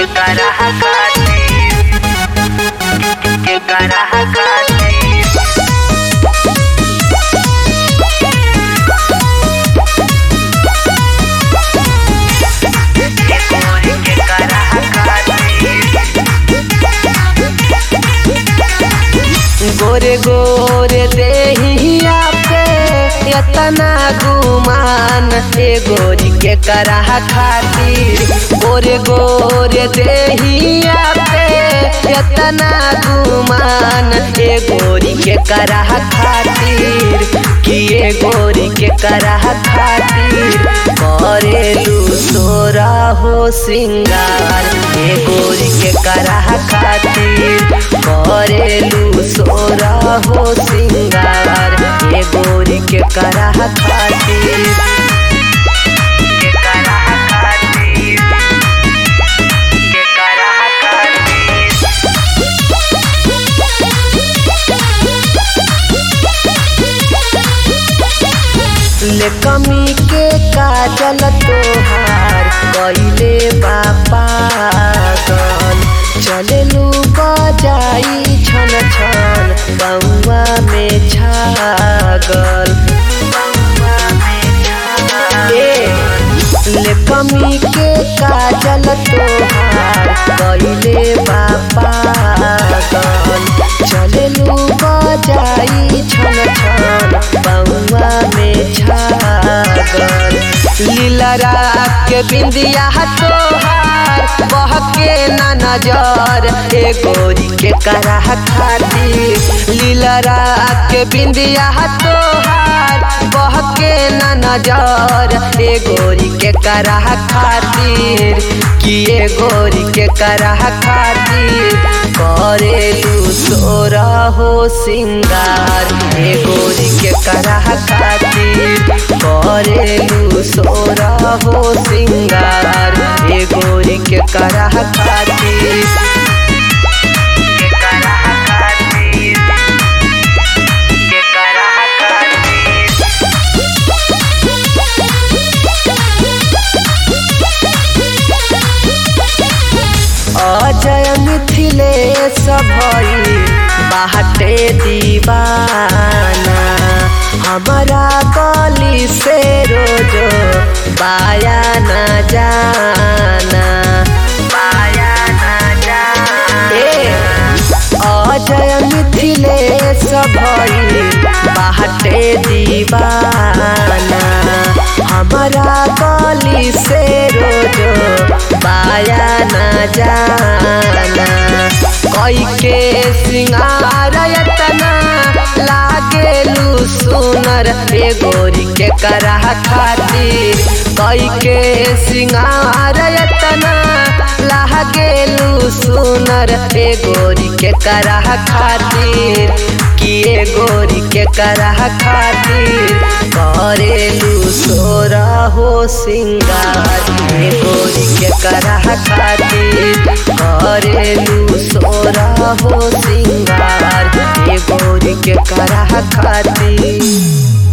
carajacate, que carajacate. Que गोरे गोरे देहिया पे एतना गुमान ए गोरी के कराह खातिर गोरे गोरे देहिया पे एतना गुमान ए गोरी के कराह खातिर कि ए गोरी के कराह खातिर करेलू तोरा हो श्रृंगार ए गोरी के कराह खातिर करेलू सोरा हो श्रृंगार ए गोरी के कराह खातिर Que carajacate, que carajacate. ले कमी के काजल तोहार कइले बापा गल चलेलू बजाई छन छन बउआ में छागल ए, ले कमी के काजल तोहार कइले बापा गल चलेलू बजाई छन छन बउआ में छागल लीलरा के बिंदिया तोहार बहके ना नजर ए गोरी के कराह खातिर लीलरा के बिंदिया तोहार बहके ना नजर ए गोरी के कराह खातिर कि ए गोरी के कराह खातिर करेलू तोरा हो सिंगार ए गोरी के कराह खातिर करेलू सोरा हो सिंगार ए गोरी के कराह खातिर Que carajacate, que carajacate. Ajay Mithilesh भई बाहटे दीवाना हमारा गली से रोजो बाया न जाना Vaya allá. ए अजय मिथिलेश भई बाहटे दीवाना हमारा गली से रोजो बाया न जाना कई के सिंगार यतना लागेलू सुनर ए गोरी के कराह खातिर कई के सिंगार यतना लागेलू सुनर ए गोरी के कराह खातिर कि ए गोरी के कराह खातिर करेलू सोरा हो सिंगार